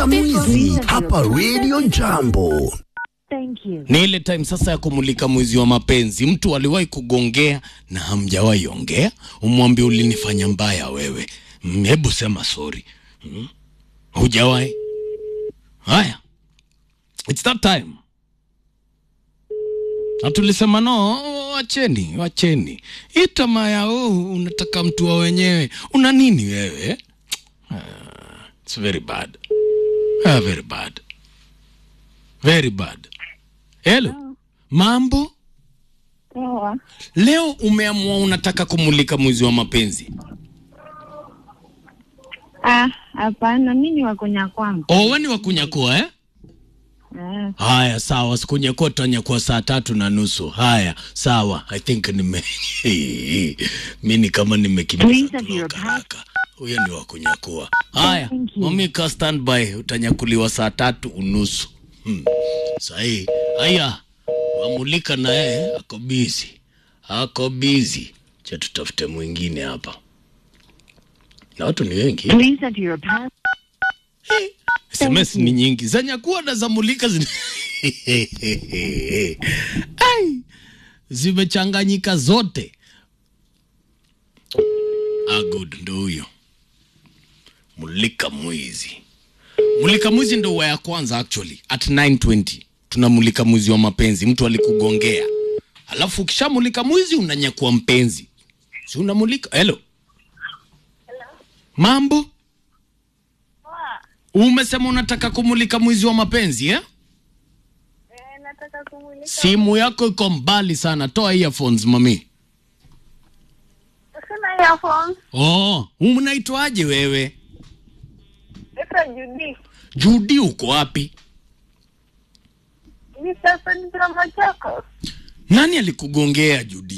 Mulika Mwizi hapa Radio Jambo. Thank you. Ni ile time sasa ya kumulika mwizi wa mapenzi. Mtu aliwahi kugongea na hamjawahi ongea, umwambie ulinifanya mbaya wewe. Mm, Hebu sema sorry. Mm. Hujawahi? Haya, it's that time. Na tulisema no, wacheni, wacheni hii tamaa ya oh, unataka mtu wa wenyewe. Una nini wewe? Ah, it's very bad. Ah, very bad. Very bad. Hello. Mambo? Poa. Leo umeamua unataka kumulika mwizi wa mapenzi. Ah, hapana, mi ni wakonya kwangu. Oh, wewe ni wa kunyakua eh? Eh, Haya, sawa, sikunyakua tutanyakua saa tatu na nusu. Haya, sawa. I think nime mi ni kama nimekimbiza Please have your kutoka haraka. Huyo ni wa kunyakua. Haya, Thank you. momika standby, utanyakuliwa saa tatu unusu. Hmm. Sahi. Haya, wamulika na yeye ako busy. Ako busy. Cha tutafute mwingine hapa. Na watu ni wengi. please enter your pass. SMS ni nyingi za nyakuwa na za mulika zina... Ai, zimechanganyika zote. Ah, good, ndo huyo mulika mwizi. Mulika mwizi ndo wa ya kwanza actually at 920 tunamulika mwizi wa mapenzi. Mtu alikugongea, alafu ukishamulika mwizi unanyakua mpenzi, si unamulika. Hello, mambo Umesema unataka kumulika mwizi wa mapenzi eh? nataka kumulika. Simu yako iko mbali sana, toa earphones mami. Sina earphones. Oh, unaitwaje wewe? Ita Judy. Judi, uko wapi? Ni sasa ni drama chako. Nani alikugongea Judi?